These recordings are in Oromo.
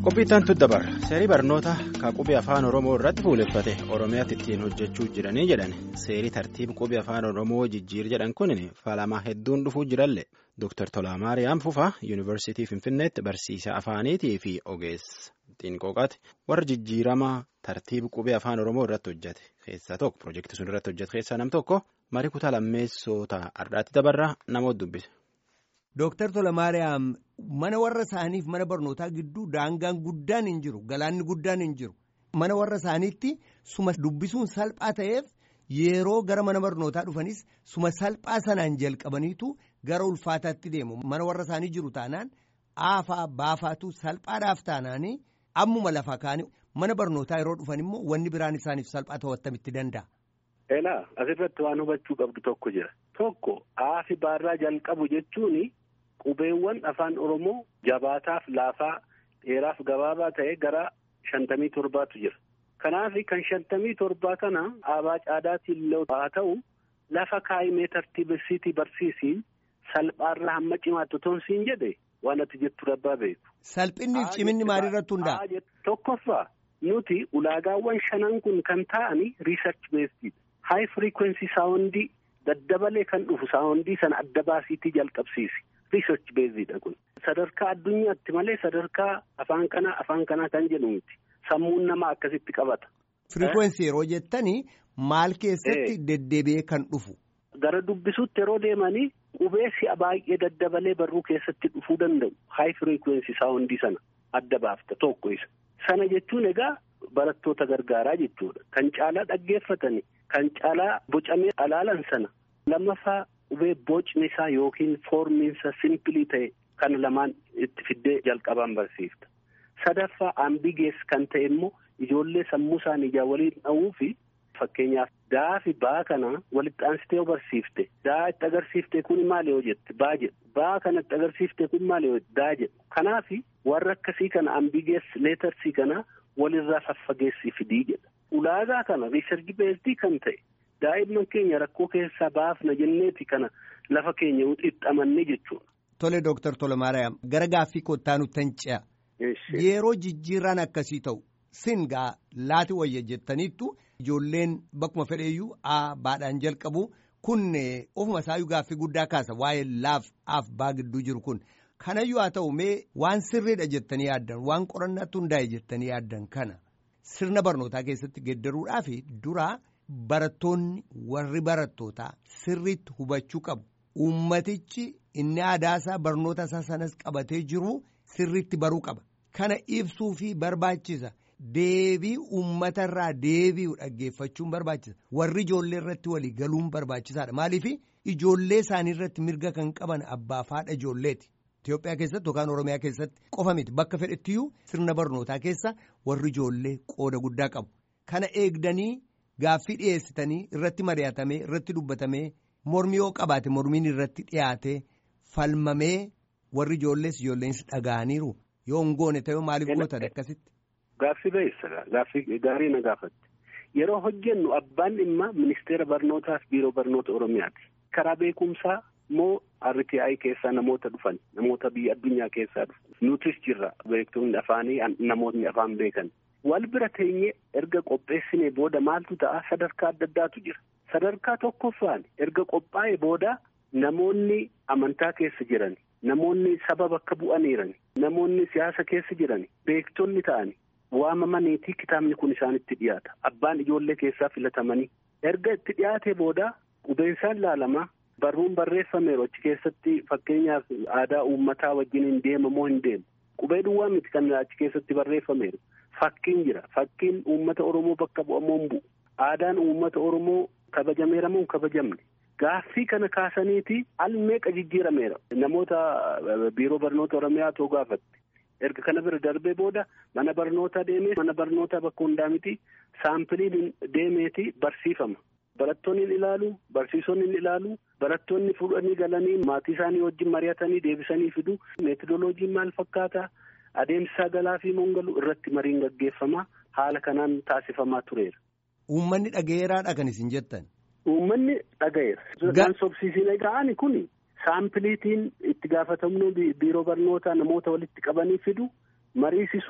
Qophiittaan tuddabar seerii barnoota qubee afaan oromoo irratti fuuleffate oromiyaatti ittiin hojjechuu jiranii jedhan seerii tartiiba qubee afaan oromoo jijjiir jedhan kun falamaa hedduun dhufuu jiralle Dr. Tolaa Maariyaam Fufaa yuunivarsiitii Finfinneetti barsiisaa afaaniitii fi ogeessa xiinqooqaati warra jijjiirama tartiiba qubee afaan oromoo irratti hojjete keessaa tokko piroojeektii sun irratti hojjete keessaa nam tokko marii kutaa lammeessota har'aatti dabarraa namoota dubbise. Dooktar Tolamaariyaam mana warra isaaniif mana barnootaa gidduu daangaan guddaan hin jiru galaanni guddaan hin jiru mana warra isaaniitti suma dubbisuun salphaa ta'eef yeroo gara mana barnootaa dhufanis suma salphaa sanaan jalqabaniitu gara ulfaataatti deemu mana warra isaanii jiru taanaan aafaa baafaatu salphaadhaaf taanaanii ammuma lafa kaanii mana barnootaa yeroo dhufan immoo wanni biraan isaaniif salphaa ta'uu attamitti danda'a. Elaa asirratti waan hubachuu qabdu tokko jira tokko aafi baarraa jalqabu jechuun. Qubeewwan afaan Oromoo jabaataaf laafaa dheeraaf gabaabaa ta'e gara shantamii torbaatu jira. Kanaaf kan shantamii torbaa kana aabaa caadaatiin haa ta'u lafa kaa'imee tartiibessiitii barsiisii salphaarraa hamma cimaatti toon siin jedhe waan ati jettu rabbaa beeku. Salphinni fi ciminni maalirratti hundaa'a? Tokkoffaa nuti ulaagaawwan shanan kun kan ta'ani riisarch beestii haay firiikwensii saawundii daddabalee kan dhufu saawundii sana adda baasiitii jalqabsiisi. Riisarch beeziidha kun sadarkaa addunyaatti malee sadarkaa afaan kanaa afaan kanaa kan jedhu miti sammuun namaa akkasitti qabata. Firikwensii yeroo jettanii maal keessatti deddeebi'ee kan dhufu. Gara dubbisuutti yeroo deemanii qubee si'a baay'ee daddabalee barruu keessatti dhufuu danda'u haay firikwensii saawundii sana adda baafta tokko isa. Sana jechuun egaa barattoota gargaaraa jechuudha kan caalaa dhaggeeffatanii kan caalaa bocamee alaalan sana lammaffaa. Qubee bocni isaa yookiin foormiinsa simpilii ta'e kan lamaan itti fiddee jalqabaan barsiifta. Sadaffaa ambigees kan ta'e immoo ijoollee sammuu isaanii ijaa waliin dha'uu fi fakkeenyaaf daa fi baa kana walitti aansitee yoo barsiifte daa itti agarsiifte kun maali yoo jette baa jedhu baa kana itti agarsiifte kun maali yoo daa jedhu kanaaf warra akkasii kana ambigees leetarsii kana walirraa faffageessii fidii jedha. Ulaagaa kana riisarchi beestii kan ta'e. Daa'imman keenya rakkoo keessaa baafna jenneeti kana lafa keenya xixxamanne jechuudha. Tole Dooktar Tolamaariyaam gara gaaffii kottaa nutti hin ce'a. Yeroo jijjiirraan akkasii ta'u singaa laati wayya jettaniittu ijoolleen bakkuma fedheeyyuu a baadhaan jalqabu kun ofuma isaayyuu gaaffii guddaa kaasa waa'ee laaf af baa gidduu jiru kun kanayyuu haa ta'u mee waan sirriidha jettanii yaaddan waan qorannaatti hundaa'e jettanii yaaddan kana sirna barnootaa keessatti geeddaruudhaaf duraa. Barattoonni warri barattootaa sirriitti hubachuu qabu. Uummatichi inni aadaasaa barnoota isaa sanas qabatee jiru sirriitti baruu qaba. Kana ibsuu fi barbaachisa. Deebii uummatarraa deebi'u dhaggeeffachuun barbaachisa. Warri ijoollee irratti walii galuun barbaachisaadha. Maaliif ijoollee isaanii irratti mirga kan qaban abbaa fi haadha ijoolleeti. Itoophiyaa keessatti yookaan Oromiyaa keessatti qofa miti bakka fedhettiyyuu sirna barnootaa keessa warri ijoollee qooda guddaa qabu. Kana eegdanii. Gaaffii dhiyeessitanii irratti mari'atamee irratti dubbatamee mormii yoo qabaate mormiin irratti dhiyaate falmamee warri ijoollees ijoolleensi dhaga'aniiru yoo hin goone ta'ee maaliif gootan akkasitti. Gaaffii beessa gaaffii gaarii na gaafatte yeroo hojjennu abbaan dhimma ministeera barnootaa fi biiroo barnoota oromiyaati karaa beekumsaa moo RTI keessaa namoota dhufan namoota biyya addunyaa keessaa dhufan nutis jirra beektonni afaanii namootni afaan beekan. Wal bira teenyee erga qopheessinee booda maaltu ta'a sadarkaa adda addaatu jira. Sadarkaa tokkoffaan erga qophaa'ee booda namoonni amantaa keessa jiran, namoonni saba bakka bu'aniiran, namoonni siyaasa keessa jiran, beektonni ta'ani waamamaniitii kitaabni kun isaanitti dhiyaata. Abbaan ijoollee keessaa filatamanii. Erga itti dhiyaatee booda qubeensaan laalamaa barruun barreeffameeru achi keessatti fakkeenyaaf aadaa uummataa wajjin hin deemamoo hin deemu. Qubee duwwaa miti kan achi keessatti barreeffameeru. Fakkiin jira. Fakkiin uummata Oromoo bakka bu'amoo hin bu'u. Aadaan uummata Oromoo kabajameera moo hin kabajamne. Gaaffii kana kaasaniiti al meeqa jijjiirameera. Namoota biiroo barnoota Oromiyaa too gaafatte. Erga kana bira darbee booda mana barnootaa deemee mana barnootaa bakka hundaa miti saampiliin deemeeti barsiifama. Barattoonni hin ilaalu, barsiisonni hin ilaalu, barattoonni fuudhanii galanii maatii isaanii wajjin mari'atanii deebisanii fidu. Meetodoloojiin maal fakkaata? Adeemsa galaa fi mongalu irratti mariin gaggeeffamaa haala kanaan taasifamaa tureera. Uummanni dhaga'eeraadha kan isin jettan. Uummanni dhaga'eera. Kan sobsiisine ga'ani kun saampiliitiin itti gaafatamnu biiroo barnootaa namoota walitti qabanii fidu mariisisuu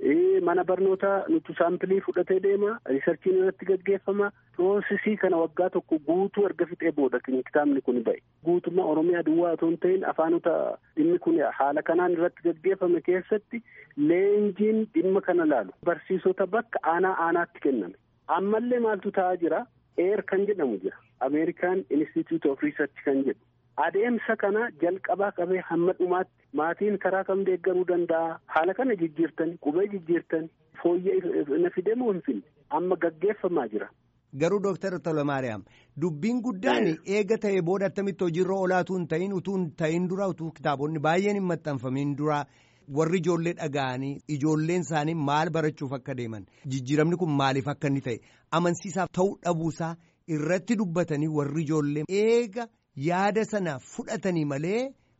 mana barnootaa nuti saampilii fudhatee deema riisarchiin irratti gaggeeffama piroosesii kana waggaa tokko guutuu erga fixee booda kitaabni kun ba'e guutummaa oromiyaa duwwaa otoo hin ta'in afaanota dhimmi kun haala kanaan irratti gaggeeffame keessatti leenjiin dhimma kana laalu barsiisota bakka aanaa aanaatti kenname ammallee maaltu ta'aa jira eer kan jedhamu jira ameerikaan institute of research kan jedhu adeemsa kana jalqabaa qabee hamma dhumaatti maatiin karaa kam deeggaruu danda'a haala kana jijjiirtani qubee jijjiirtani fooyya'ee na fidee moo hin finne amma gaggeeffamaa jira. Garuu Dooktar Tolamaariyaam dubbiin guddaan eega ta'e booda attamitti hojiirra olaatu hin ta'in utuu hin ta'in dura utuu kitaabonni baay'een hin maxxanfamin dura warri ijoollee dhaga'anii ijoolleen isaanii maal barachuuf akka deeman jijjiiramni kun maaliif akka inni ta'e amansiisaaf ta'uu dhabuusaa irratti dubbatanii warri ijoollee eega yaada sana fudhatanii malee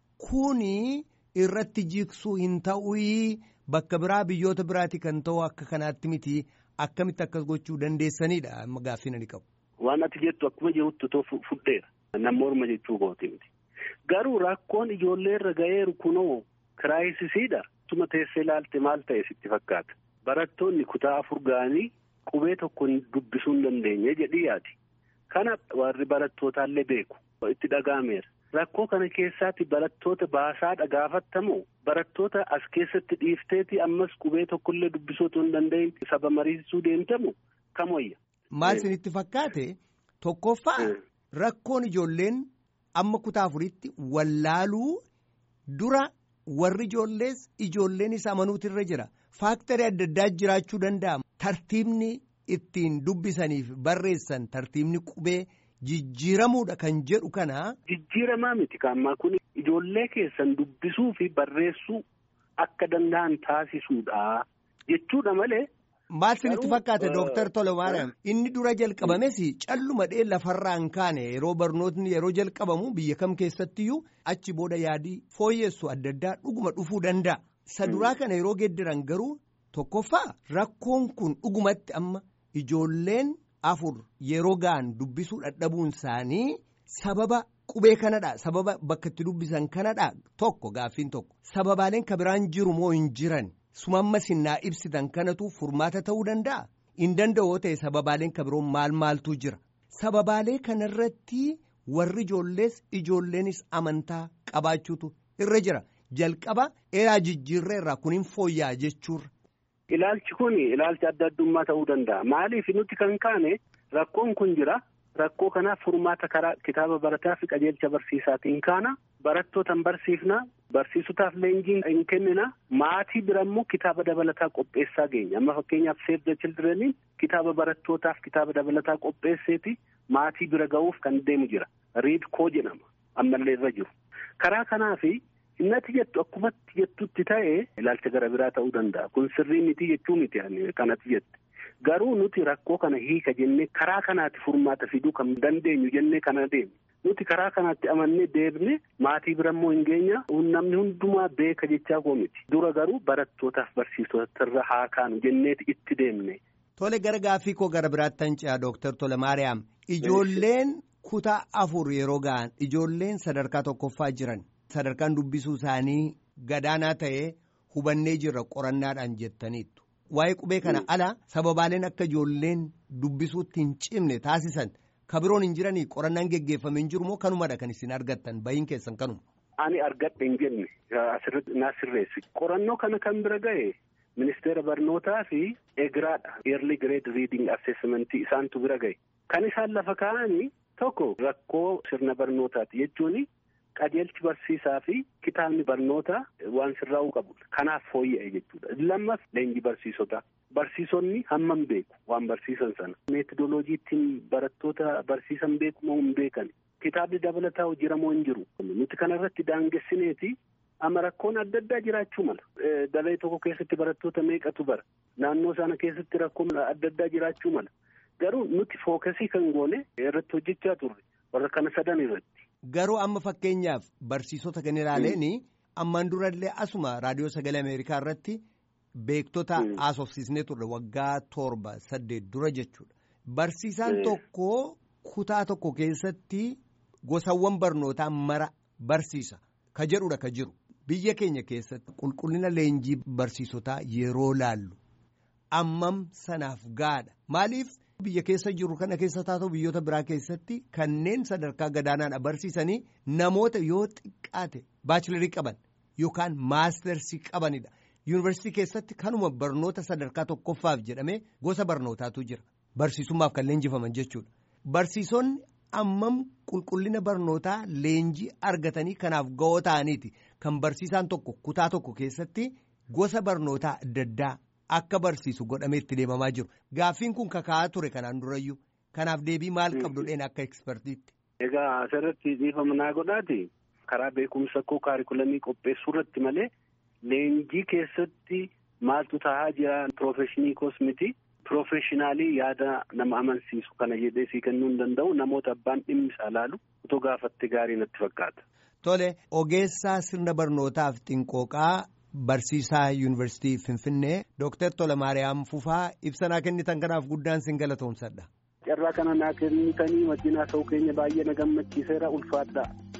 kuni irratti jiksuu hin ta'uyi bakka biraa biyyoota biraati kan ta'u akka kanaatti miti. Akkamitti akkas gochuu dandeessanidha amma gaaffii ani qabu. Waan ati jettu akkuma jirutti too fudheera. Nama morma jechuu kooti miti. Garuu rakkoon ijoollee irra ga'eeru kunoo kiraayisisidha. Tuma teessee ilaalte maal ta'e sitti fakkaata. Barattoonni kutaa afur ga'anii qubee tokko dubbisuu hin dandeenye jedhii yaadi. Kana warri barattootallee beeku. Itti dhaga'ameera. Rakkoo kana keessaatti barattoota baasaa dhagaafattamoo barattoota as keessatti dhiifteeti ammas qubee tokkollee dubbisuu otoo hin danda'in saba mariisisuu deemtamu kam wayya. Maal isinitti fakkaate tokkoffaa rakkoon ijoolleen amma kutaa afuritti wallaaluu dura warri ijoollees ijoolleenis amanuutu irra jira faaktarii adda addaa jiraachuu danda'a tartiibni ittiin dubbisaniif barreessan tartiibni qubee. Jijjiiramuudha kan jedhu kana. Jijjiiramaa miti kaammaa kun ijoollee keessan dubbisuu fi barreessuu akka danda'an taasisuudha jechuudha malee. Maal isinitti fakkaate Dooktar Tolamaariyaam inni dura jalqabames callumadhee lafarraan kaane yeroo barnootni yeroo jalqabamu biyya kam keessattiyyuu achi booda yaadii fooyyessu adda addaa dhuguma dhufuu danda'a. Isa duraa kana yeroo geeddaran garuu tokkoffaa rakkoon kun dhugumatti amma ijoolleen. afur yeroo ga'an dubbisuu dadhabuun isaanii sababa qubee kanadha sababa bakka itti dubbisan kanadha tokko gaaffiin tokko sababaaleen kabiraan jiru moo hin jiran sumamma sinnaa ibsitan kanatu furmaata ta'uu danda'a hin danda'oo ta'e sababaaleen kabiroon maal maaltu jira sababaalee kanarratti warri ijoollees ijoolleenis amantaa qabaachuutu irra jira jalqaba eraa jijjiirra irraa kun hin fooyya'a jechuurra. Ilaalchi kun ilaalcha adda addummaa ta'uu danda'a. Maaliif nuti kan kaane rakkoon kun jira. Rakkoo kanaaf furmaata karaa kitaaba barataa fi qajeelcha barsiisaatiin kaana. Barattootaan barsiifna. Barsiisotaaf leenjiin hin kennina. Maatii birammoo kitaaba dabalataa qopheessaa geenya. Amma fakkeenyaaf Save the Children kitaaba barattootaaf kitaaba dabalataa qopheesseeti maatii bira ga'uuf kan deemu jira. Read koo jedhama. Ammallee irra jiru. Karaa kanaafi. Innati jettu akkumatti jettutti ta'e ilaalcha gara biraa ta'uu danda'a. Kun sirrii miti jechuu miti kanatti jette. Garuu nuti rakkoo kana hiika jennee karaa kanaatti furmaata fiduu kan dandeenyu jennee kana deemne. Nuti karaa kanaatti amannee deebine maatii birammoo hin geenya namni hundumaa beeka jechaa koo miti. Dura garuu barattootaaf barsiisotarra haa kaanu jenneeti itti deemne. Tole gara gaaffii koo gara biraatti tancaa Dooktar Tolamaariyaam. Ijoolleen kutaa afur yeroo ga'an ijoolleen sadarkaa tokkoffaa jiran. Sadarkaan dubbisuu isaanii gadaanaa ta'ee hubannee jirra qorannaadhaan jettaniittu. Waa'ee qubee kana ala sababaaleen akka ijoolleen dubbisuutti hin cimne taasisan kabiroon hin jiranii qorannaan geggeeffame hin jiru moo kanumadha kan isin argattan bahiin keessan kanuma. Ani argadhe hin jenne asirratti naa sirreessi. Qorannoo kana kan bira ga'e ministeera barnootaa fi eegiraadha. Early grade reading assessment isaantu bira ga'e. Kan isaan lafa kaa'anii tokko rakkoo sirna barnootaati jechuun. qajeelchi barsiisaa fi kitaabni barnootaa waan sirraa'uu qabudha. Kanaaf fooyya'e jechuudha. Lammas leenjii barsiisotaa. Barsiisonni hammam beeku waan barsiisan sana. Meetodoloojii ittiin barattoota barsiisan beeku moo hin beekan. Kitaabni dabalataa hojjetamoo hin jiru. Nuti kanarratti daangessineeti amma rakkoon adda addaa jiraachuu mala. Daree tokko keessatti barattoota meeqatu bara. Naannoo sana keessatti rakkoon adda addaa jiraachuu mala. Garuu nuti fookasii kan goone irratti hojjechaa turre warra kana sadan irratti. Garuu amma fakkeenyaaf barsiisota kan ilaaleen ammaan durallee asuma raadiyoo sagalee Ameerikaa irratti beektota haasofsiisnee turre waggaa torba saddeet dura jechuudha. Barsiisaan tokko kutaa tokko keessatti gosawwan barnootaa mara barsiisa ka jedhudha ka jiru. Biyya keenya keessatti qulqullina leenjii barsiisotaa yeroo laallu ammam sanaaf gaadha maaliif biyya keessa jiru kana keessa taatoo biyyoota biraa keessatti kanneen sadarkaa gadaanaan barsiisanii namoota yoo xiqqaate baachilarii qaban yookaan maastersii qabanidha. yuunivarsiitii keessatti kanuma barnoota sadarkaa tokkoffaaf jedhamee gosa barnootaatu jira barsiisummaaf kan leenjifaman jechuudha barsiisonni ammam qulqullina barnootaa leenjii argatanii kanaaf ga'oo ta'aniiti kan barsiisaan tokko kutaa tokko keessatti gosa barnootaa adda addaa akka barsiisu godhamee itti deemamaa jiru gaaffiin kun kakaa'aa ture kanaan durayyuu kanaaf deebii maal qabdudheen akka ekspertiitti. egaa asirratti dhiifama naa godhaati karaa beekumsa koo kaarikulamii qopheessuu irratti malee. Leenjii keessatti maaltu taa'aa jira piroofeshinii koos miti piroofeshinaalii yaada nama amansiisu kana jedhee sii kennuu hin danda'u namoota abbaan dhimmi isaa laalu otoo gaafatte gaarii natti fakkaata. Tole ogeessaa sirna barnootaaf xinqooqaa barsiisaa yuunivarsiitii Finfinnee Dooktar Tolamaariyaam Fufaa ibsanaa kennitan kanaaf guddaan sin galatoomsadha. Carraa kana naa kennitanii wajjin haasa'uu keenya baay'ee na gammachiiseera ulfaadhaa.